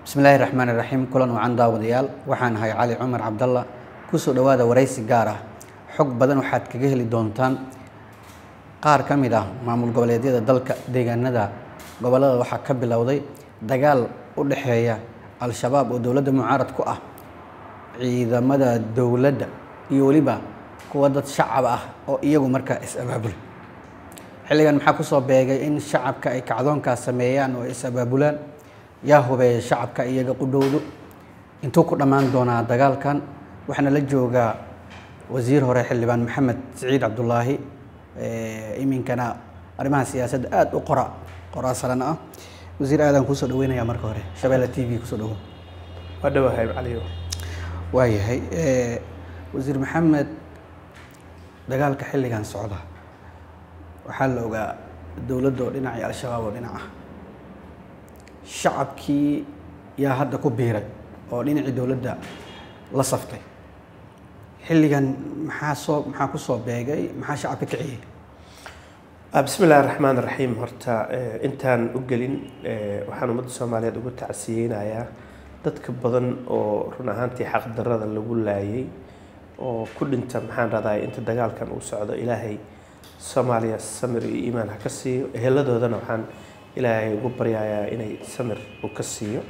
bismillaahi raxmaani raxiim kulan wacan daawadayaal waxaan ahay cali cumar cabdalla kusoo dhowaada waraysi gaar ah xog badan waxaad kaga heli doontaan qaar ka mid ah maamul goboleedyada dalka deegaanada gobollada waxaa ka bilowday dagaal u dhexeeya al-shabaab oo dowladda mucaarad ku ah ciidamada dowladda iyo weliba kuwa dad shacab ah oo iyagu markaa is-abaabula xilligan maxaa kusoo beegay in shacabka ay kacdoonkaas sameeyaan oo is-abaabulaan yaa hubeeya shacabka iyaga qudhowdu intuu ku dhammaan doonaa dagaalkan waxaana la joogaa wasiir hore xildhibaan maxamed siciid cabdulaahi iminkana arrimaha siyaasadda aada u qora qoraasalan ah wasiir aadaan kuusoo dhaweynaya marka hore shabeelle t v kusoo dhawo waa dhawahay caliyo waayahay wasiir maxamed dagaalka xilligan socda waxaa la ogaa dowladda oo dhinac iyo al-shabaab oo dhinac ah shacabkii yaa hadda ku biiray oo dhinacii dowladda la saftay xilligan maxaa soo maxaa kusoo beegay maxaa shacabka kiciyey bismi illahi raxmaan raxiim horta intaan u gelin waxaan ummadda soomaaliyeed ugu tacsiyeynayaa dadka badan oo run ahaantii xaqdarada lagu laayay oo ku dhinta maxaan raday inta dagaalkan uu socdo ilaahay soomaaliya samir iyo iimaan ha ka siiyo eheladoodana waxaan ilaahay ugu baryayaa inay samir uu ka siiyo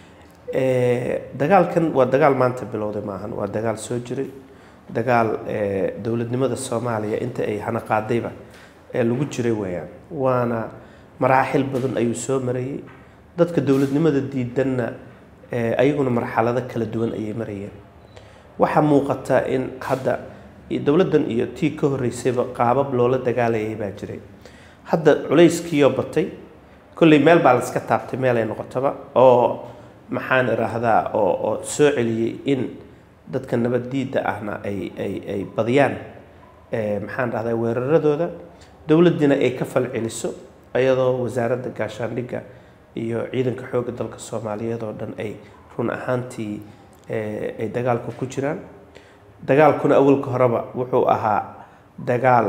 dagaalkan waa dagaal maanta bilowday maahan waa dagaal soo jiray dagaal dowladnimada soomaaliya inta ay hana qaadayba lagu jiray weeyaan waana maraaxil badan ayuu soo marayay dadka dowladnimada diidanna ayaguna marxalado kala duwan ayay marayeen waxaa muuqata in hadda dowladdan iyo tii ka horreysayba qaabab loola dagaalayay baa jiray hadda culayskiioo batay kolley meel baa la iska taabtay meel ay noqotoba oo maxaan idhaahdaa oo oo soo celiyey in dadka nabaddiidda ahna ay ay ay badiyaan maxaan dhahdaa weeraradooda dowladdiina ay ka fal celiso iyadoo wasaaradda gaashaandhigga iyo ciidanka xoogga dalka soomaaliyeed oo dhan ay run ahaantii ay dagaalka ku jiraan dagaalkuna awalka horeba wuxuu ahaa dagaal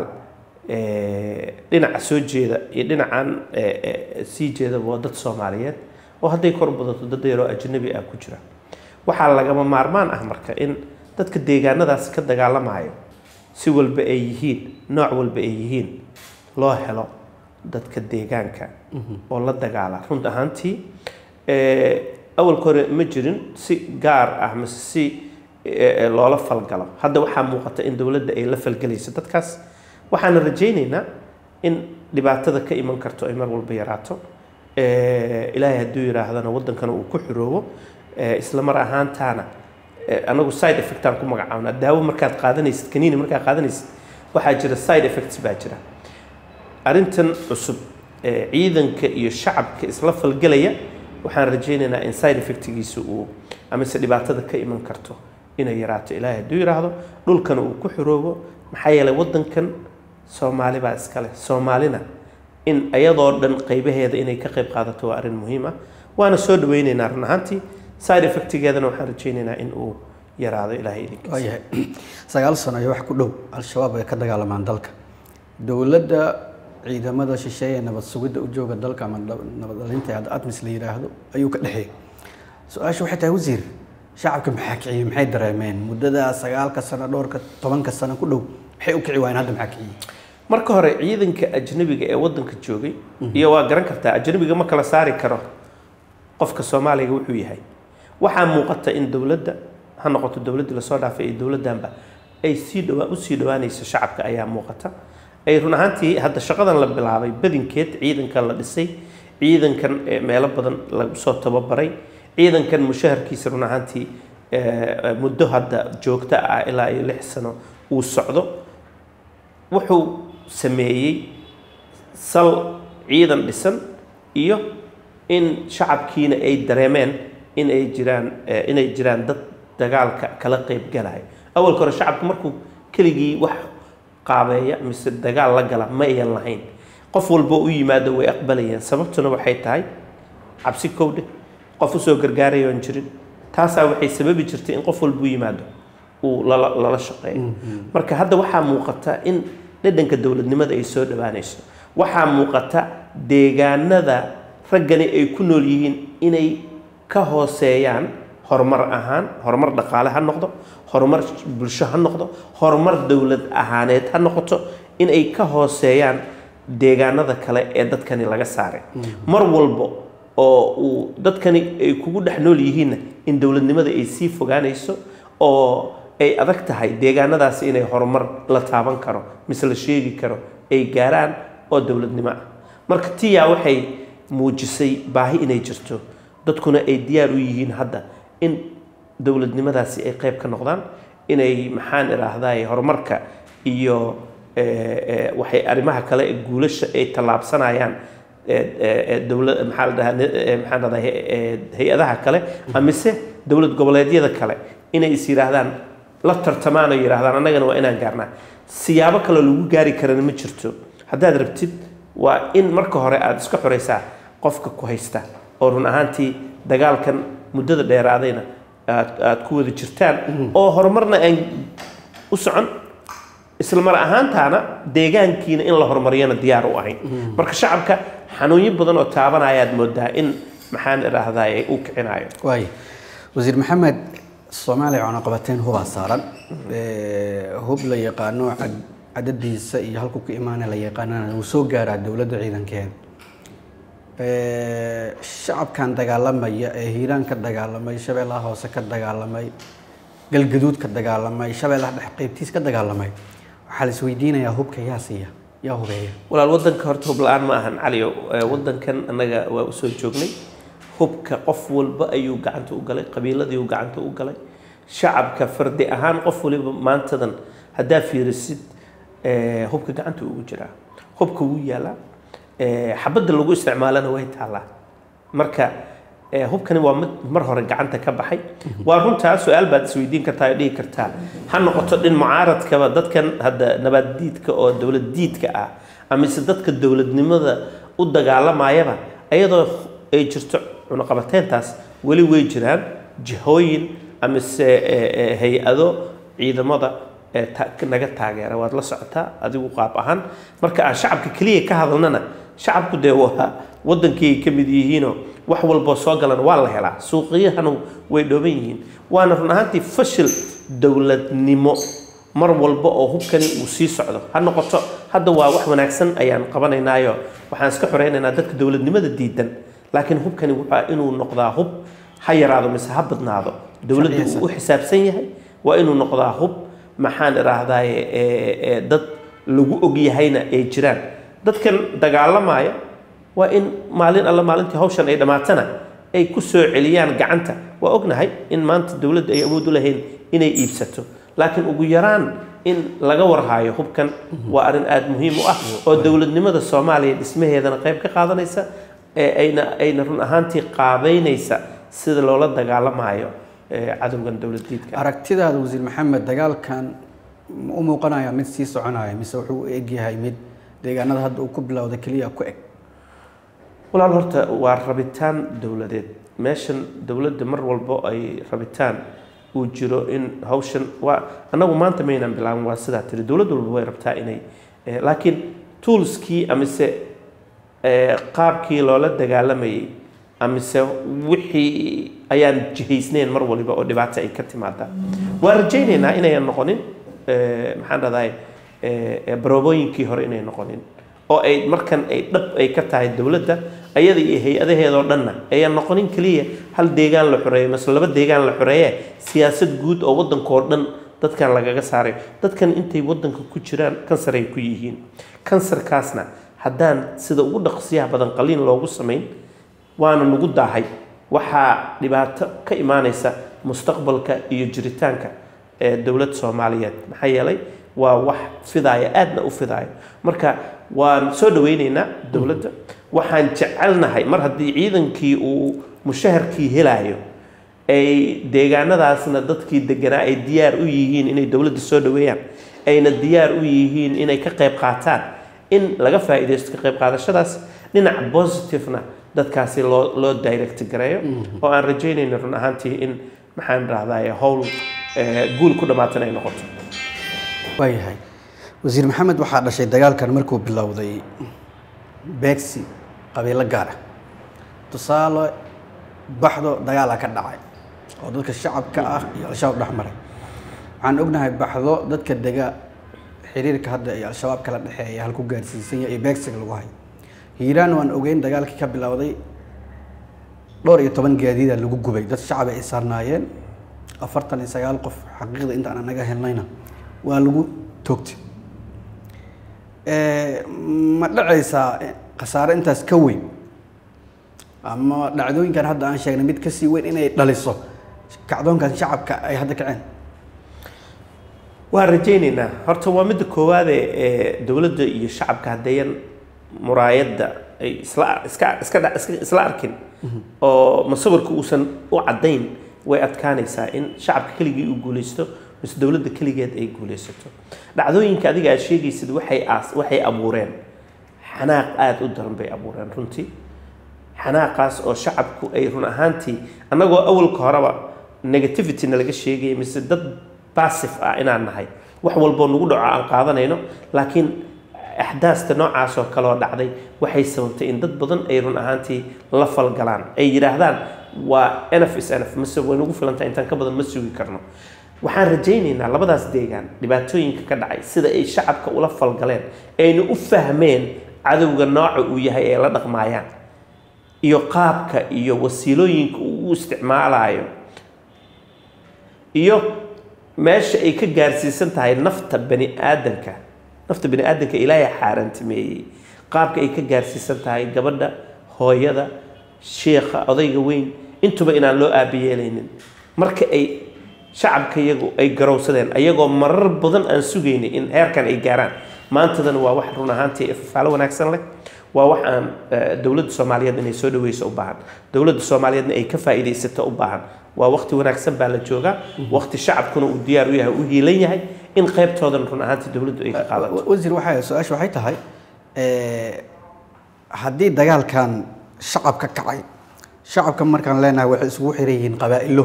dhinaca soo jeeda iyo dhinacan sii jeedaba waa dad soomaaliyeed oo hadday kor badato dad yaroo ajnabi ah ku jira waxaa lagama maarmaan ah marka in dadka deegaanadaas ka dagaalamayo si walba ay yihiin nooc walba ay yihiin loo helo dadka deegaanka oo la dagaala runt ahaantii awalka hore ma jirin si gaar ah mase si loola falgalo hadda waxaa muuqata in dowladda ay la falgelayso dadkaas waxaana rajaynaynaa in dhibaatada ka iman karto ay mar walba yaraato ilaahay hadduu yidhaahdana waddankana uu ku xiroobo isla mar ahaantaana anagu side effectaan ku magacaabnaa daawo markaad qaadanaysid kaniini markaad qaadanaysid waxaa jira side effects baa jira arrintan cusub ciidanka iyo shacabka isla falgelaya waxaan rajaynaynaa in side effectgiisa uu amase dhibaatada ka iman karto inay yaraato ilaahay hadduu yidhaahdo dhulkana uu ku xiroobo maxaa yeelay waddankan soomaali baa iskale soomaalina in ayadoo dhan qaybaheeda inay ka qayb qaadato waa arrin muhiim ah waana soo dhaweyneynaa run ahaantii side effectigeedana waxaan rajaynaynaa in uu yaraado ilaahay idinkiisa waayahay sagaal sano iyo wax ku dhow al-shabaab ay ka dagaalamaan dalka dowladda ciidamada shisheeye nabad sugidda u jooga dalka ama nabad dhalinta hadda atmis la yidhaahdo ayuu ka dhexeeyay su-aasha waxay tahay wasiir shacabka maxaa kiciyey maxay dareemeen muddada sagaalka sano dhowrka tobanka sano ku dhow maxay u kici waayeen hadda maxaa kiciyey marka hore ciidanka ajnabiga ee waddanka joogay iyo waa garan kartaa ajnabiga ma kala saari karo qofka soomaaliga wuxuu yahay waxaa muuqata in dowladda ha noqoto dowladdii lasoo dhaafay iyo dowladdanba ay sii dhawaa usii dhawaanayso shacabka ayaa muuqata ay run ahaantii hadda shaqadan la bilaabay badinkeed ciidankan la dhisay ciidankan meelo badan lagu soo tababaray ciidankan mushaharkiisa run ahaantii muddo hadda joogto ah ilaa iyo lix sano uu socdo wuxuu sameeyey sal ciidan dhisan iyo in shacabkiina ay dareemeen in ay jiraan inay jiraan dad dagaalka kala qeyb galaya awalka hore shacabku markuu keligii wax qaabeeya mise dagaal la gala ma ayan lahayn qof walba u yimaado way aqbalayeen sababtuna waxay tahay cabsi kowdhe qof usoo gargaarayoon jirin taasaa waxay sababi jirtay in qof walba u yimaado uu lala lala shaqeeyo marka hadda waxaa muuqata in dhadhanka dowladnimada ay soo dhowaanayso waxaa muuqata deegaanada raggani ay ku nool yihiin inay ka hooseeyaan horumar ahaan horumar dhaqaale ha noqdo horumar bulsho ha noqdo horumar dowlad ahaaneed ha noqoto in ay ka hooseeyaan deegaanada kale ee dadkani laga saaray mar walba oo uu dadkani ay kugu dhex nool yihiinna in dowladnimada ay sii fogaanayso oo ay adag tahay deegaanadaasi inay horumar la taaban karo mise la sheegi karo ay gaaraan oo dowladnimo ah marka tiyaa waxay muujisay baahi inay jirto dadkuna ay diyaar u yihiin hadda in dowladnimadaasi ay qayb ka noqdaan inay maxaan idhaahdaa horumarka iyo waxay arrimaha kale ee guulasha ay tallaabsanayaan dowla maxaa la dhahaa maxaan dhahdaa hay-adaha kale amise dowlad goboleedyada kale inay is yidhaahdaan la tartamaan oo yidhahdaan annagana waa inaan gaarnaa siyaabo kaloo lagu gaari karana ma jirto haddaad rabtid waa in marka hore aada iska xoraysaa qofka ku haysta oo run ahaantii dagaalkan muddada dheeraadayna aad aad ku wada jirtaan oo horumarna aan u socon isla mar ahaantaana deegaankiina in la horumariyana diyaar u ahayn marka shacabka xanuunyo badan oo taabanayaad moodaa in maxaan idhaahdaa uu kicinayo waay wasiir maxamed soomaaliya cunaqabateyn hubaa saaran hub la yaqaano cadadiisa iyo halku ku imaana la yaqaanana wuu soo gaaraa dowladda ciidankeeda shacabkan dagaalamaya ee hiiraan ka dagaalamay shabeellaha hoose ka dagaalamay galgaduud ka dagaalamay shabeellaha dhex qaybtiis ka dagaalamay waxaa la isweydiinayaa hubka yaa siiya yaa hubeeya walaal wadanka horta hub la-aan ma ahan caliyo wadankan annaga waa usoo joognay hubka qof walba ayuu gacanta u galay qabiiladii uu gacanta u galay shacabka fardi ahaan qof waliba maantadan haddaa fiirisid hubka gacanta ugu jiraa hubka wuu yaalaa xabadda lagu isticmaalana way taallaa marka hubkani waa mid mar hore gacanta ka baxay waa runtaa su-aal baad isweydiin kartaa oo dhihi kartaa ha noqoto dhin mucaaradkaba dadkan hadda nabaad diidka oo dowlad diidka ah amise dadka dowladnimada u dagaalamayaba ayadoo ay jirto cunaqabateyntaas weli way jiraan jihooyin amise hay-ado ciidamada naga taageera waad la socotaa adigu qaab ahaan marka aan shacabka keliya ka hadalnana shacabku dee waa wadankii ay ka mid yihiinoo wax walboo soo galan waa la helaa suuqiyahana way dhooban yihiin waana run ahaantii fashil dowladnimo mar walba oo hubkani uu sii socdo ha noqoto hadda waa wax wanaagsan ayaan qabanaynaayo waxaan iska xoreynaynaa dadka dowladnimada diidan laakiin hubkani waa inuu noqdaa hub ha yaraado mise ha badnaado dowladdu uu u xisaabsan yahay waa inuu noqdaa hub maxaan idhaahdaaye dad lagu ogyahayna ay jiraan dadkan dagaalamaya waa in maalin alla maalintii hawshan ay dhammaatana ay ku soo celiyaan gacanta waa ognahay in maanta dowladda ay awood u lahayn inay iibsato laakiin ugu yaraan in laga warhaayo hubkan waa arrin aada muhiim u ah oo dowladnimada soomaaliya dhismaheedana qayb ka qaadanaysa ee ayna ayna run ahaantii qaabeynaysa sida loola dagaalamayo cadowgan dowlad diidka aragtidaada wasiir maxamed dagaalkan ma u muuqanaya mid sii soconaya mise wuxuu u egyahay mid deegaanada hadda uu ku bilowda keliya ku eg walaal horta waa rabitaan dowladeed meeshan dowladda mar walbo ay rabitaan uu jiro in hawshan waa annagu maanta maynaan bilaabin waa sidaa tiri dowlad walba way rabtaa inay laakiin toolskii amise qaabkii loola dagaalamayay amise wixii ayaan jihaysneyn mar waliba oo dhibaato ay ka timaadaa waa rajaynaynaa inayan noqonin maxaan dhahday baroobooyinkii hore inay noqonin oo ay markan ay dhab ay ka tahay dowladda ayada iyo hay-adaheedoo dhanna ayaan noqonin keliya hal deegaan la xoreeyo mase laba deegaan la xoreeye siyaasad guud oo waddankoo dhan dadkan lagaga saarayo dadkan intay waddanka ku jiraan kansar ay ku yihiin kansarkaasna haddaan sida ugu dhaqsiyaha badan qaliin loogu samayn waana nagu daahay waxaa dhibaato ka imaanaysa mustaqbalka iyo jiritaanka ee dowlad soomaaliyeed maxaa yeelay waa wax fidaaya aadna u fidaayo marka waan soo dhaweyneynaa dowladda waxaan jecelnahay mar haddii ciidankii uu mushaharkii helaayo ay deegaanadaasna dadkii deganaa ay diyaar u yihiin inay dowladda soo dhaweeyaan ayna diyaar u yihiin inay ka qayb qaataan in laga faa'iidaysto ka qayb qaadashadaas dhinac positivena dadkaasi loo loo direct gareeyo oo aan rajaynayno run ahaantii in maxaan dhahdaye howl guul ku dhammaatan ay noqoto waayahay wasiir maxamed waxaa dhashay dagaalkan markuu bilowday beegsi qabiilo gaar ah tusaale baxdo dagaala ka dhacay oo dadka shacabka ah iyo al-shabaab dhex maray waxaan ognahay baxdo dadka dega xiriirka hadda iyo al-shabaab kala dhexeeya halku gaarsiisan yahay iyo beegsiga lagu hayo hiiraan waan ogeyn dagaalkii ka bilowday dhowr iyo toban gaadiida lagu gubay dad shacab ay saarnaayeen afartan iyo sagaal qof xaqiiqda intaan anaga helnayna waa lagu toogtay ma dhacaysaa khasaare intaas ka weyn ama dhacdooyinkan hadda aan sheegnay mid kasii weyn inay dhaliso kacdoonkan shacabka ay hadda kaceen waan rajaynaynaa horta waa midda koowaade ee dowladda iyo shacabka haddeeyan muraayadda ay isla iska iska dha- iska isla arkin oo masawirka uusan u caddayn way adkaanaysaa in shacabka keligii uu guulaysto mise dowladda keligeed ay guulaysato dhacdooyinka adiga aad sheegaysid waxay aas waxay abuureen xanaaq aada u daran bay abuureen runtii xanaaqaas oo shacabku ay run ahaantii annagoo awalka horeba negativityna laga sheegaya mise dad basif ah inaan nahay wax walboo nagu dhaco aan qaadanayno laakiin axdaasta noocaas oo kale oo dhacday waxay sababtay in dad badan ay run ahaantii la falgalaan ay yidhaahdaan waa nf is nf mise way nagu filantahay intaan ka badan ma sugi karno waxaan rajaynaynaa labadaas deegaan dhibaatooyinka ka dhacay sida ay shacabka ula falgaleen ayna u fahmeen cadowga nooca uu yahay ee la dhaqmaayaan iyo qaabka iyo wasiilooyinka uu u isticmaalayo iyo meesha ay ka gaarsiisan tahay nafta bani aadanka nafta bani aadanka ilaahay xaaraantimeeyey qaabka ay ka gaarsiisan tahay gabadha hooyada sheekha odayga weyn intuba inaan loo aabiyeelaynin marka ay shacabka iyagu ay garowsadeen ayagoo marar badan aan sugaynay in heerkan ay gaaraan maantadana waa wax run ahaantii ifafaalo wanaagsan leh waa wax aan eh, dowladda soomaaliyeed inay soo dhaweyso u baahan dowladda soomaaliyeedna ay ka faa'iidaysato u baahan waa waqti wanaagsan baa la joogaa waqti shacabkuna uu diyaar u yahay u hiilan yahay in qaybtoodan run ahaantii dowladdu ay ka qaadato Wa- wasiir waxay su-aasha waxay tahay eh, haddii dagaalkan shacab ka kacay shacabka markaan leenahay waxay isugu xiran yihiin qabaa'ilo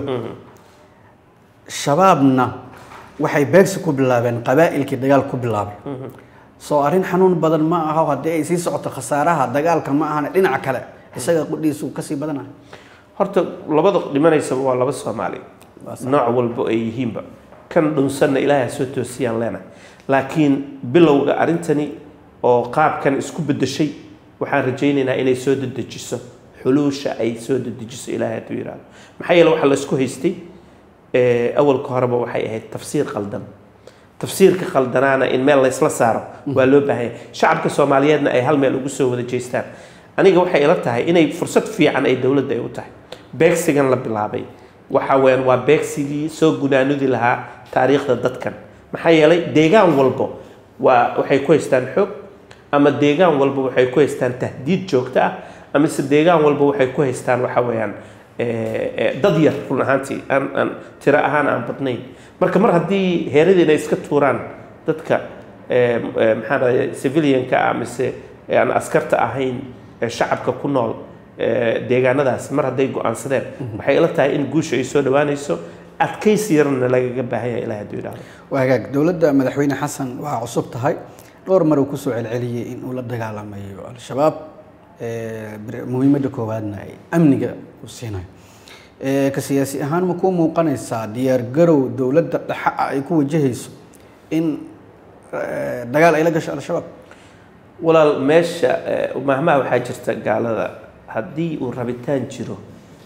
shabaabna waxay beegsi ku bilaabeen qabaa'ilkii dagaal ku bilaabay soo arrin xanuun badan ma aho haddii ay sii socoto khasaaraha dagaalka ma ahane dhinaca kale isaga qudhiisu kasii badanayo horta labada dhimanaysaba waa laba soomaali nooc walbo ay yihiinba kan dhunsanna ilaahay ha soo toosiyaan leenahay laakiin bilowga arrintani oo qaabkan isku beddeshay waxaan rajaynaynaa inay soo dedejiso xuluusha ay soo dedejiso ilaahay hadduu yidhaahdo maxaa yeele waxa la isku haystay eh, awalka horeba waxay ahayd tafsiir qaldan tafsiirka khaldanaana in meel laysla saaro waa loo baahan yahay shacabka soomaaliyeedna ay hal meel ugu soo wada jeestaan aniga waxay ila tahay inay fursad fiican ay dowladda ay u tahay beegsigan la bilaabay waxa weeyaan waa beegsigii soo gunaanudi lahaa taariikhda dadkan maxaa yeelay deegaan walbo waa waxay ku haystaan xoog ama deegaan walba waxay ku haystaan tahdiid joogto ah ama se deegaan walba waxay ku haystaan waxa weeyaan eh, eh, dad yar run ahaantii aan aan tiro ahaan aan badnayn marka mar haddii heeradii inay iska tuuraan dadka eh, eh, maxaa dhahay civilianka ah mise eh, aan askarta ahayn ee shacabka ku nool eh, deegaanadaas mar hadday go-aansadeen waxay ila tahay in guusha ay soo dhawaanayso adkaysi yarna lagaga baahan yahay ilaah hadduu yidhaahdo waa hagaag dowladda madaxweyne xasan waa cusub tahay dhowr mar uu kusoo celceliyey in uu la dagaalamayo al-shabaab eh, bir- muhiimadda koowaadna ay amniga u siinayo Eh, ka siyaasi ahaan ma kuu muuqanaysaa diyaargarow dowladda dhexe ah ay ku wajahayso in eh, dagaal ay la gasho al-shabaab walaal meesha eh, mahmaha waxaa jirta gaalada haddii uu rabitaan jiro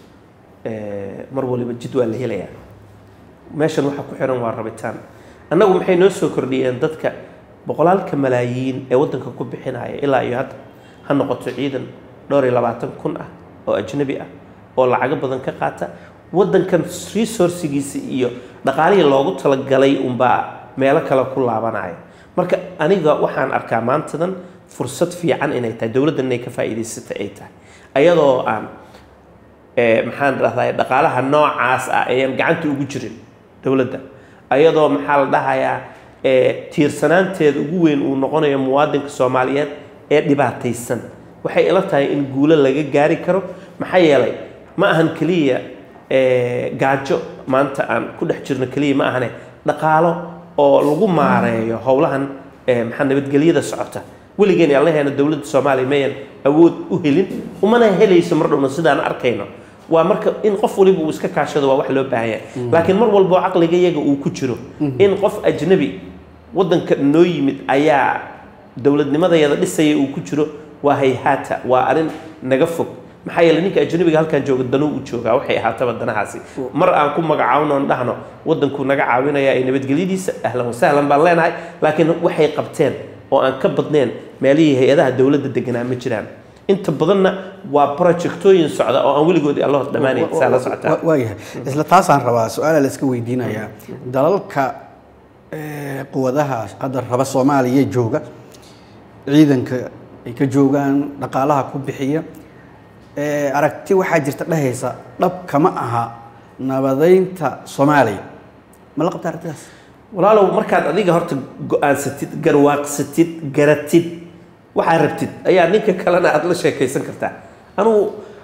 eh, mar waliba jid waa la helayaa meeshan waxa ku xiran waa rabitaan annagu maxay noo soo kordhiyeen dadka boqolaalka malaayiin ee waddanka ku bixinaya ilaa iyo hadda ha noqoto ciidan dhowr iyo labaatan kun ah oo ajnabi ah oo lacago badan ka qaata waddankan resourcigiisa iyo dhaqaalihii loogu talagalay unbaa meelo kale ku laabanaya marka aniga waxaan arkaa maantadan fursad fiican inay tahay dowladdan inay ka faa'iidaysata ay tahay ayadoo aan eh, maxaan dhahdaa dhaqaalaha noocaas ah ayaan gacanta ugu jirin dowladda ayadoo maxaa la dhahayaa eh, tiirsanaanteeda ugu weyn uu noqonayo muwaadinka soomaaliyeed ee dhibaataysan waxay ila tahay in guulo laga gaari karo maxaa yeelay ma ahan keliya eh, gaajo maanta aan ku dhex jirno keliya ma ahane dhaqaalo oo lagu maareeyo howlahan eh, maxaa nabadgelyada socota weligeen allaheena dowladda soomaaliya mayan awood u helin umana helayso mar dhowna sidaan arkayno waa marka in qof waliba uu iska kaashado waa wax loo baahan yahay laakiin mar walbo caqliga iyaga uu ku jiro in qof ajnabi waddanka noo yimid ayaa dowladnimadayada dhisaya uu ku jiro waa hayhaata waa arrin naga fog maxaa yeele ninka ajnabiga halkan jooga danuu u joogaa waxay ahaataba danahaasi mar aan ku magacaawno on dhahno waddankuu naga caawinaya ee nabadgelyadiisa ahlan wasahlan baan leenahay laakiin waxay qabteen oo aan ka badneen meelihii hay-adaha dowladda deganaa ma jiraan inta badanna waa projectooyin socda oo aan weligoodii allah dhammaanayn saa la socotaa Wa- waayahay isla taasaan rabaa su-aala la iska weydiinayaa dalalka eh, quwadaha hadda raba soomaaliya jooga ciidanka ay ka joogaan dhaqaalaha ku bixiya eh, aragti waxaa jirta dhehaysa dhab kama aha nabadeynta soomaaliya ma la qabta aragtidaas walaalow markaad adiga horta go-aansatid garwaaqsatid garatid waxaa rabtid ayaa ninka kalena aada la sheekaysan kartaa anugu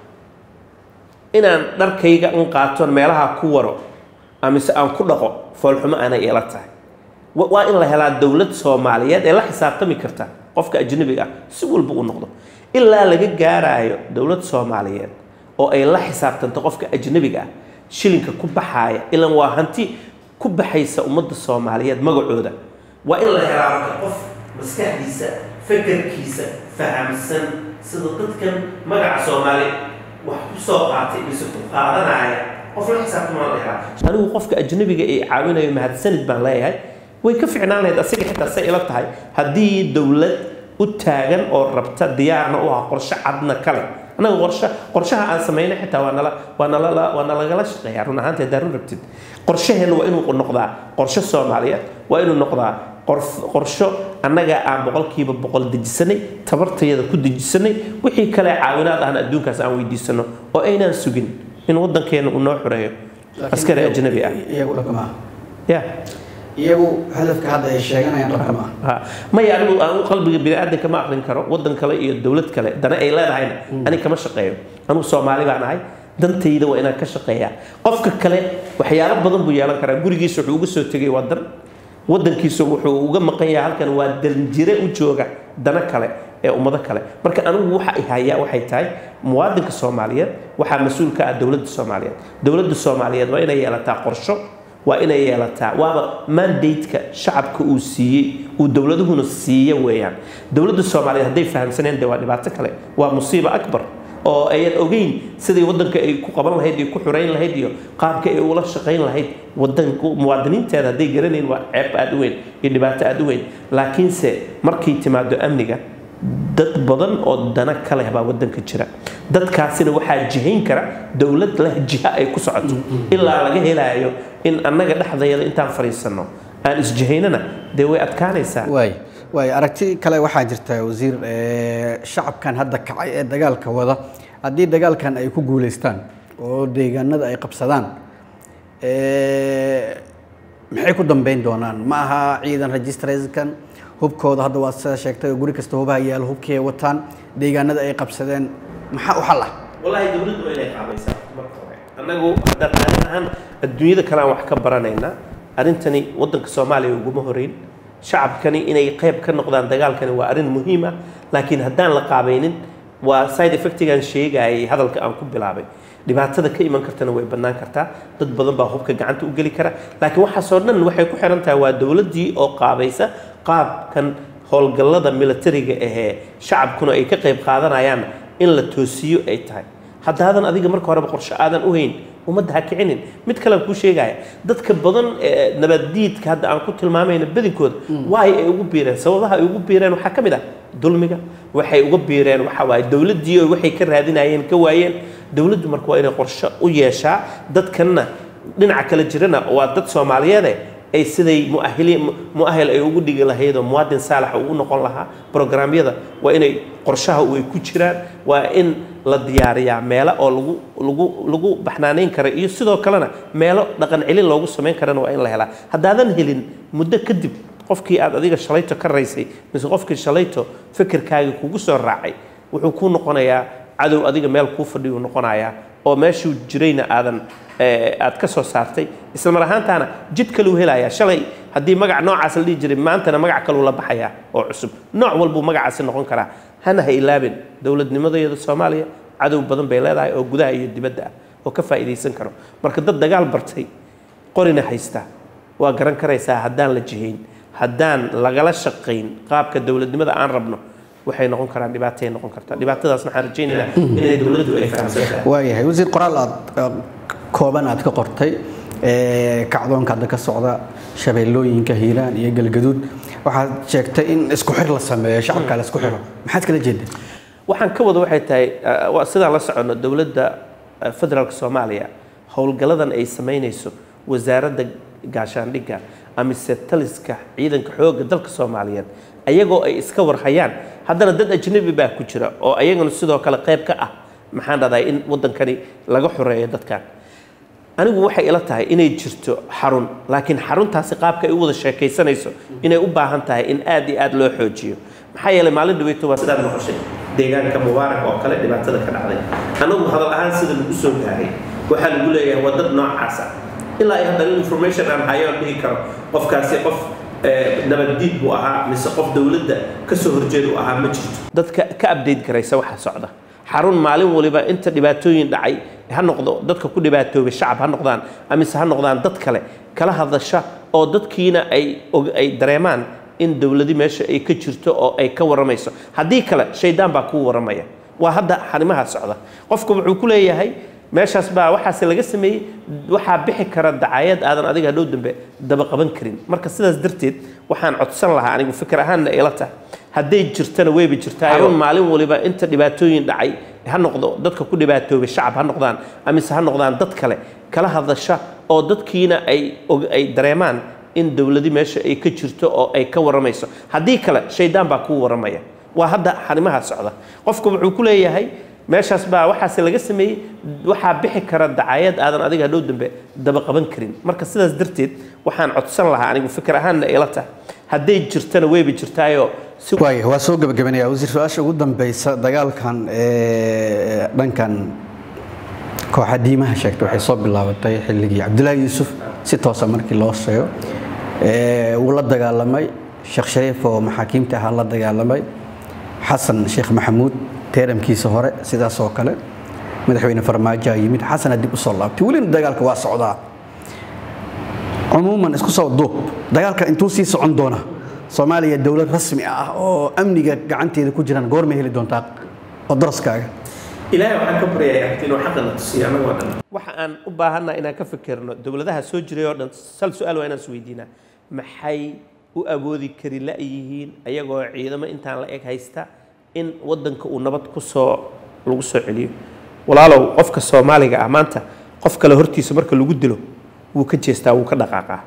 inaan dharkayga un qaaton meelaha ku waro amise aan ku dhaqo foolxumo aanay ila tahay wa- waa in la helaa dowlad soomaaliyeed ee la xisaabtami karta qofka ajnabiga ah si walba uu noqdo ilaa laga gaaraayo dowlad soomaaliyeed oo ay la xisaabtanto qofka ajnabiga ah shilinka ku baxaaya ilan waa hanti ku baxaysa ummadda soomaaliyeed magacooda waa in la helaa marka qof maskaxdiisa fakarkiisa fahamsan sida dadkan magaca soomaali wax ku soo qaatay mise ku qaadanaya qof la xisaabtama la helaa anigu qofka ajnabiga ee caawinayo mahadsanid baan leeyahay way ka ficnaan lahayd asiga xitaa say ila tahay haddii dowlad u taagan oo rabta diyaarna u ah qorshe cadna kale annaga qorshe qorshaha aan samaynay xitaa waa nala waa nala waa nalagala shaqeeyaa run ahaanteed hadaa run rabtid qorshaheenna waa inuu noqdaa qorshe soomaaliyeed waa inuu noqdaa qorf- qorsho annaga aan boqolkiiba boqol dejisanay tabartayada ku dejisanay wixii kale caawinaad ahna adduunkaas aan weydiisano oo aynaan sugin in waddankeena uu noo xoreeyo askari ajnabi ah iyagu dhab kama aha ya iyagu hadafka hadda ay sheeganayaan dhab kama aha ha maya anigu aan qalbiga biniaadanka ma aqrin karo waddan kale iyo dowlad kale dana ay leedahayna ani kama shaqeeyo anigu soomaali baan ahay dantayda waa inaan ka shaqeeyaa qofka kale waxyaalo badan buu yeelan karaa gurigiisa wuxuu uga soo tegay waa dan waddankiisa wuxuu uga maqan yahay halkan waa danjire u jooga dana kale ee ummado kale marka anigu waxa ay hayaa waxay tahay muwaadinka soomaaliyeed waxaa mas-uul ka ah dowladda soomaaliyeed dowladda soomaaliyeed waa inay yeelataa qorsho waa inay yeelataa waaba mandate-ka shacabka uu siiyey uu dowladuhuna siiya weeyaan dowladda soomaaliyeed hadday fahamsaneen dee waa dhibaato kale waa musiibo akbar oo ayan ogeyn sidai waddanka ay ku qaban lahayd iyo ku xurayn lahayd iyo qaabka ay ula shaqayn lahayd wadan muwaadiniinteeda hadday garanayn waa ceeb aada u weyn iyo dhibaato aada u weyn laakiinse markay timaado amniga dad badan oo dana ka leh baa waddanka jira dadkaasina waxaa jihayn kara dowlad leh jiha ay ku socoto ilaa laga helaayo in annaga dhexdayada intaan fadhiisanno aan isjihaynana dee way adkaanaysaa waay waay aragti kale waxaa jirta wasiir eh, shacabkan hadda kacay ee dagaalka wada haddii dagaalkan ay ku guuleystaan oo deegaanada ay qabsadaan eh, maxay ku dambeyn doonaan ma aha ciidan registrationkan hubkooda hadda waa sida sheegtay oo guri kasta hubaha yaalo hubkii ay wataan deegaanada ay qabsadeen maxaa u xal ah wallaahi dowladdu waa inay qaabaysaa marka hore annagu haddaan arrin ahaan adduunyada kale aan wax ka baranaynaa arrintani waddanka soomaaliya uguma horeyn shacabkani inay qayb ka noqdaan dagaalkani waa arrin muhiim ah laakiin haddaan la qaabaynin waa side effectigan sheegayay hadalka aan ku bilaabay dhibaatada ka iman kartana way bannaan kartaa dad badan baa hubka gacanta u geli kara laakiin waxaasoo dhan waxay ku xiran tahay waa dowladdii oo qaabaysa qaabkan howlgallada militariga ahee shacabkuna ay ka qayb qaadanayaan in la toosiyo ay tahay haddaadan adiga marka horeba qorshe aadan u hayn ummadda ha kicinin mid kalean kuu sheegaya dadka badan ee nabaddiidka hadda aan ku tilmaamayna badinkooda waay ay ugu biireen sababaha ay ugu biireen waxaa ka mid ah dulmiga waxay uga biireen waxa waaye dowladdii oo waxay ka raadinayeen ka waayeen dowladdu marka waa inay qorshe u yeeshaa dadkanna dhinaca kale jirana waa dad soomaaliyeede ay siday muahili muahil ay ugu dhigi lahayd oo muwaadin saalax ugu noqon lahaa programyada waa inay qorshaha ay ku jiraan waa in la diyaariyaa meelo oo lagu lagu lagu baxnaaneyn kara iyo sidoo kalena meelo dhaqan celin loogu samayn karana waa in la helaa haddaadan helin muddo kadib qofkii aad adiga shalayto ka raysay mise qofkii shalayto fikirkaagii kugu soo raacay wuxuu kuu noqonayaa cadow adiga meel kuu fadhiyuu noqonayaa oo meeshuu jirayna aadan aad ka soo saartay isla mar ahaantaana jid kaluu helayaa shalay haddii magac noocaas la dhihi jiray maantana magac kaluu la baxayaa oo cusub nooc walbuu magacaasi noqon karaa hana ha ilaabin dowladnimadayada soomaaliya cadow badan bay leedahay oo gudaha iyo dibadda ah oo ka faa'iidaysan karo marka dad dagaal bartay qorina haysta waa garan karaysaa haddaan la jihayn haddaan lagala shaqayn qaabka dowladnimada aan rabno waxay noqon karaan dhibaatay noqon kartaa dhibaatadaasna waxaan rajaynaynaa inay dowladdu ay fahamsan tahay waayahay wasiir qoraal aad aad kooban aad ka qortay ee, kacdoonka hadda ka socda shabeellooyinka hiiraan iyo galgaduud waxaad sheegtay in isku xir la sameeyo shacabka la isku xiro maxaad kala jeedaa waxaan ka wada waxay tahay uh, waa sidaan la soconno dowladda uh, federaalka soomaaliya howlgalladan ay samaynayso wasaaradda gaashaandhigga amise taliska ciidanka xoogga dalka soomaaliyeed ayagoo ay iska warhayaan haddana dad ajnabi baa ku jira oo ayagana sidoo kale qayb ka ah maxaan dhahday in waddankani laga xoreeyo dadkan anigu waxay ila tahay inay jirto xarun laakiin xaruntaasi qaabka ay u wada sheekaysanayso inay u baahan tahay in aad iyo aad loo xoojiyo maxaa yeelay maalin dhaweyto waa sidaad noqoshay deegaanka mubaarak oo kale dhibaatada ka dhacday anagu hadal ahaan sida lagu soo gaaray waxaa lagu leeyahay waa dad noocaas ah ilaa ay haddana information aan hayo aan dhihi karo qofkaasi qof eh, nabaddiid buu ahaa mise qof dowladda ka soo horjeed uu ahaa ma jirto dadka ka update garaysa waxa socda xarun maalin waliba inta dhibaatooyin dhacay ha noqdo dadka ku dhibaatoobay shacab ha noqdaan amise ha noqdaan dad kale kala hadasha oo dadkiina ay og- ay dareemaan in dowladi meesha ay ka jirto oo ay ka waramayso haddii kale shaydaan baa kuu waramaya waa hadda xarimaha socda qofku wuxuu ku leeyahay meeshaas baa waxaase laga sameeyey waxaa bixi kara dacayad aadan adiga hadhow dambe daba qaban karin marka sidaas darteed waxaan codsan lahaa anigu fikir ahaanna ila tahay hadday jirtana weyba jirtaa xarun maalin waliba inta dhibaatooyin dhacay ha noqdo dadka ku dhibaatoobay shacab ha noqdaan amise ha noqdaan dad kale kala hadasha oo dadkiina ay og- ay dareemaan in dowladi meesha ay ka jirto oo ay ka waramayso haddii kale shaydaan baa kuu waramaya waa hadda xarimaha socda qofku wuxuu ku leeyahay meeshaas baa waxaase laga sameeyey waxaa bixi kara dacayad aadan adiga hadhow dambe daba qaban karin marka sidaas darteed waxaan codsan lahaa anigu fikir ahaanna ila tahay hadday jirtana weyba jirtaayoo si waaya waa soo gebagabanaya wasiir su-aasha ugu dambeysa dagaalkan ee, dhankan kooxa diimaha sheegtay waxay soo bilaabatay xilligii cabdilaahi yuusuf si toosa markii loo sheego Ee, wuu la dagaalamay sheekh shariif oo maxaakiimta ahaa la dagaalamay xasan sheekh maxamuud teeramkiisa hore sidaas oo kale madaxweyne farmaajo aa yimid xasana dib u soo laabtay welina dagaalka waa socdaa cumuuman isku soo duub dagaalkan intuu sii socon doona soomaaliya dowlad rasmi ah oo amniga gacanteeda ku jiraan goormay heli doontaa oo daraskaaga ilaahay waxaan ka baryayaa abti inuu xaqana tusiyo annagoo dhan waxa aan u baahannaha inaan ka fikirno dowladaha soo jiray oo dhan sal su-aal waa inaan is weydiinaa maxay u awoodi kari la-yihiin ayagoo ciidamo intaan la eg haysta in waddanka uu nabad ku soo lagu soo celiyo walaalow qofka soomaaliga ah maanta qof kale hortiisa marka lagu dilo wuu ka jeestaa wuu ka dhaqaaqaa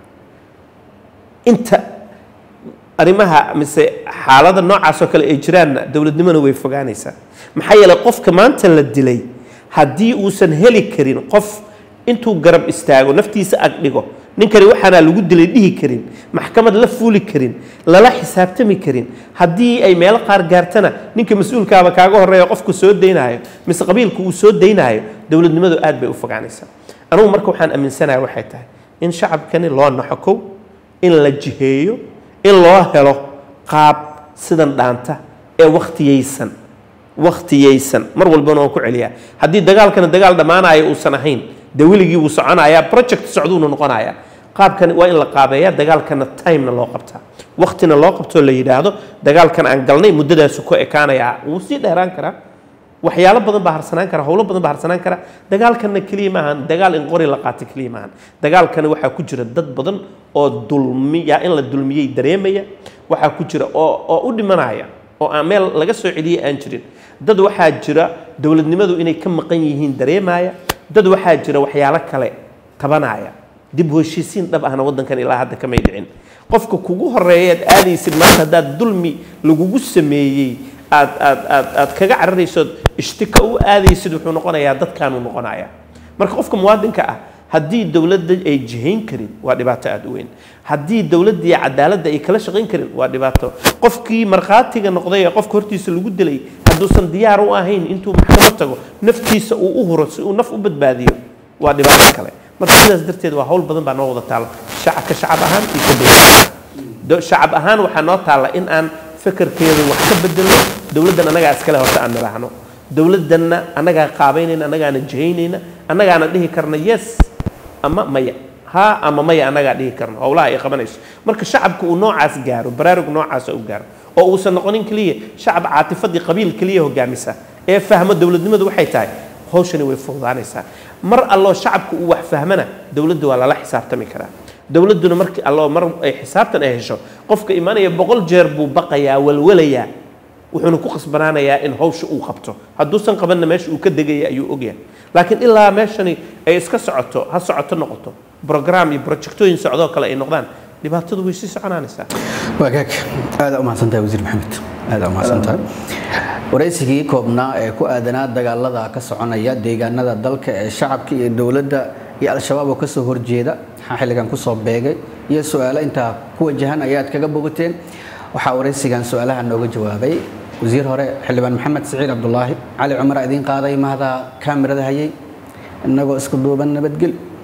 inta arrimaha mise xaalada noocaas oo kale ay jiraanna dowladnimona way fogaanaysaa maxaa yeelay qofka maanta la dilay haddii uusan heli karin qof intuu garab istaago naftiisa ag dhigo ninkani waxaanaa lagu dilay dhihi karin maxkamad la fuuli karin lala xisaabtami karin haddii ay meelo qaar gaartana ninka mas-uulkaaba kaaga horeeya qofku soo daynaayo mise qabiilku uu soo daynaayo dowladnimadu aad bay u fogaanaysaa anugu marka waxaan aaminsanahay waxay tahay in shacabkani loo naxokow in la jiheeyo in loo helo qaab sidan dhaanta ee wakhtiyaysan wakhtiyaysan mar walbana waan ku celiyaa haddii dagaalkana dagaal dhammaanaya uusan ahayn dee weligii wuu soconayaa project socduuna noqonayaa qaabkan waa in la qaabeeyaa dagaalkana timena loo qabtaa waktina loo qabtoo la yidhaahdo dagaalkan aan galnay muddadaasu ku ekaanayaa wuu sii dheeraan karaa waxyaalo badan baa harsanaan kara howlo badan baa harsanaan kara dagaalkanna keliya maahan dagaal in qori la qaato keliya maahan dagaalkana waxaa ku jira dad badan oo dulmiya in la dulmiyey dareemaya waxaa ku jira oo oo u dhimanaya oo aan meel laga soo celiyey aan jirin dad waxaa jira dowladnimadu inay ka maqan yihiin dareemaya dad waxaa jira waxyaalo kale tabanaya dib u heshiisiin dhab ahna waddankan ilaa hadda kamay dhicin qofka kugu horeeyaad aadaysid maanta haddaad dulmi lagugu sameeyey aad aad aad aad kaga cararaysood ishtika u aadaysid wuxuu noqonayaa dadkaanuu noqonayaa marka qofka muwaadinka ah haddii dowladda ay jihayn karin waa dhibaato aada u weyn haddii dowladda iyo cadaaladda ay kala shaqayn karin waa dhibaato qofkii markhaatiga noqday ee qofka hortiisa lagu dilay hadduusan diyaar u ahayn intuu maxkamad tago naftiisa uu u huro si uu naf u badbaadiyo waa dhibaato kale marka sidaas darteed waa hawl badan baa noo wada taala shacabka shacab ahaan iyo ka dowlad ahaan Do- shacab ahaan waxaa noo taalla in aan fakarkeeda wax ka bedelno dowladdan annagaa iskale horta aan nidhaahno dowladdanna annagaa qaabaynayna annagaana jihaynayna annagaana dhihi karna yes ama maya ha ama maya annagaa dhihi karna howlaha ay qabanayso marka shacabka uu noocaas gaaro baraarug noocaasa u gaaro oo uusan noqonin keliya shacab caatifadii qabiil keliya hogaamisa ee fahmo dowladnimadu waxay tahay hawshani way fududaanaysaa mar alloo shacabka uu wax fahmana dowladda waa lala xisaabtami karaa dowladduna markii alloo mar ay xisaabtan ay hesho qofka imaanaya boqol jeer buu baqayaa walwalayaa wuxuuna ku qasbanaanayaa in hawsha uu qabto hadduusan qabanna meesha uu ka degaya ayuu ogyahay laakiin ilaa meeshani ay iska socoto ha socoto noqoto brogram iyo projectooyin socdoo kale ay noqdaan dhibaatadu way sii soconaanaysaa wagaag aada u mahadsantahay wasiir maxamed aada u mahadsantahay waraysigii koobnaa ee ku aadanaa dagaalada ka soconaya deegaanada dalka ee shacabka iyo dowladda iyo al-shabaab oo kasoo horjeeda maxaa xilligan kusoo beegay iyo su-aalo intaa ku wajahan ayaad kaga bogateen waxaa waraysigan su-aalaha nooga jawaabay wasiir hore xildhibaan maxamed siciid cabdulaahi cali cumar idiin qaaday mahda kaamirada hayay innagoo isku duuban nabadgel